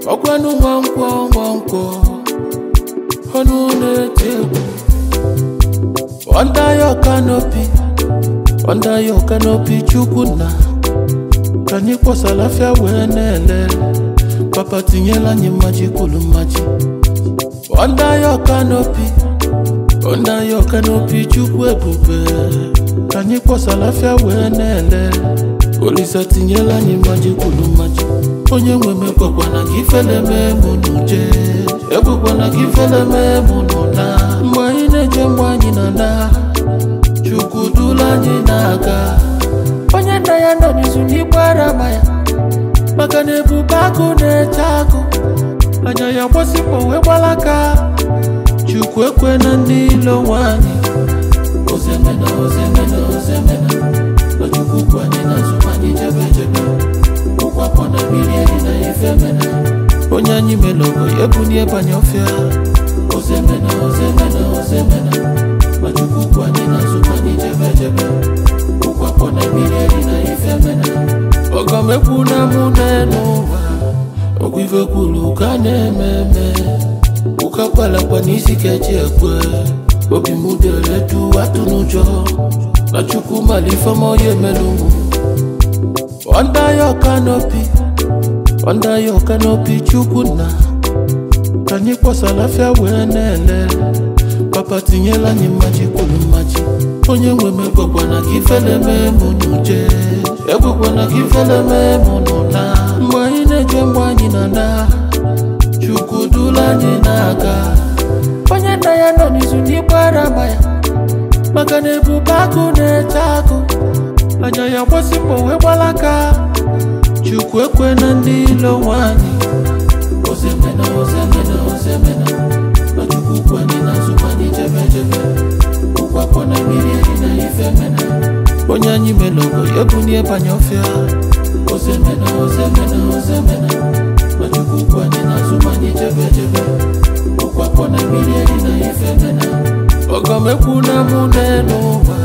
ọgwanụ nwankwọ nwankwọ ọnụ na-eti egwu under your canopy under your canopy chukwu nna ka anyị kpọsara afịa wee na-ele papa tinyela anyị mmaji kwulu mmaji under your canopy under your canopy chukwu ebube ka anyị kpọsara afịa wee na-ele olisa tinyela anyị mmaji kwulu mmaji onye nwe m ekwekwana ka ifele mee mụ n'uje ekwekwana ka ifele mee mụ n'ụna mgbe anyị na-eje mgbe anyị na na chukwu dula anyị na-aga onye nna ya nọ n'izu n'igbara ama ya maka na ebube agụ na-eche agụ anya ya gbasịkpọ wee gbalaka chukwu ekwe na ndị ilo nwanyị ozemena ozemena ozemena na chukwu kwu anyị n'azụ ma anyị jebe jebe ụkwapọ na mmiri eri na ife mena onye anyị melogo ya ebunie banye ọfịa ozemena ozemena ozemena ma chukwu kwu anyị n'azụ ma anyị jebe jebe ụkwapọ na mmiri eri na ife mena ọgọmekwu na mụ n'elu ụwa ọgwụ ife kwuru ka a na-eme eme ụka kpalakpa n'isi keji ekwe obi m dere du atụ n'ụjọ na chukwu malifeọma ya emelu mụ under your canopy under your canopy chukwu nna ka anyị kpọsara afịa wee na-ele papa tinyela anyị mmaji kwuru mmaji onye nwe m ekwekwana ka ifele mee mụ n'uje ekwekwana ka ifele mee mụ n'ụna mgbe anyị na-eje mgbe anyị na na chukwu dula anyị na-aga onye nna ya nọ n'izu n'igbara ama ya maka na ebube agụ na-eche agụ anya ya gbasịkpọ wee gbalaka chukwu ekwe na ndị ilo nwanyị ozemena ozemena ozemena na chukwu kwu anyị n'azụ ma anyị jebe jebe ụkwapọ na mmiri eri na ife mena onye anyị melogo ya ebunie banye ọfịa ozemena ozemena ozemena na chukwu kwu anyị n'azụ ma anyị jebe jebe ụkwapọ na mmiri eri na ife mena ọgọmekwu na mụ n'elu ụwa